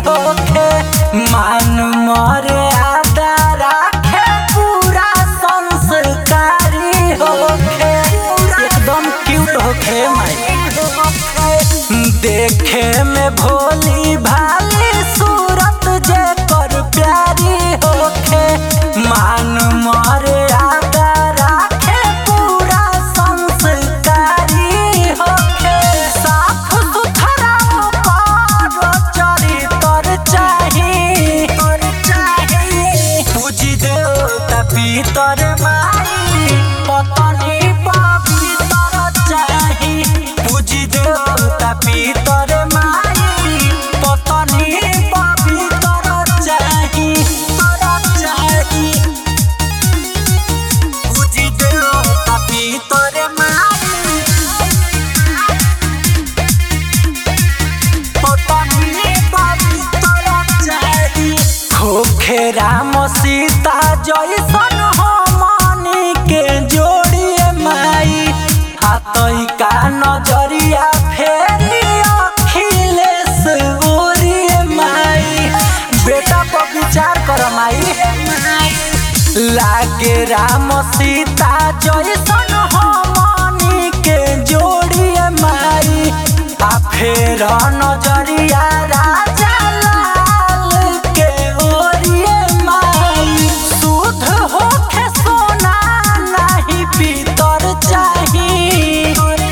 होखे मान मरे आदा राखे पूरा संस्कारी होखे एकदम क्यूट होखे माई देखे में भोली भाली सूरत जे कर प्यारी होखे मान मरे आगा राखे पूरा संस्कारी होखे साफ सुथरा ओकर चरित्र चाही पूजी देवता पितर माई पतनी पवित्र चाही पूजी देवता पितर माई पतनी पवित्र चाही चाही पूजी देवता पितर माई पतनी पवित्र चाही होखे राम सीता जैसन हमनी के जोड़िए माई हाथई का नजरिया फेरी अखिलेश ओरिए माई बेटा पर विचार कर माई लागे राम सीता जैसन हमनी के जोड़िए माई आ फेर नजरिया राजा लाल के ओरिए माई शुद्ध होखे सोना नाही पीतर चाही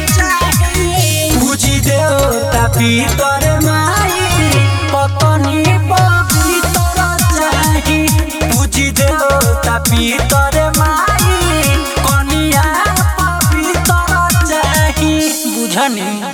पूजी देवता पीतर माई पतनी पवित्र चाही पूजी देवता पीतर माई कनिया पवित्र चाही बुझनी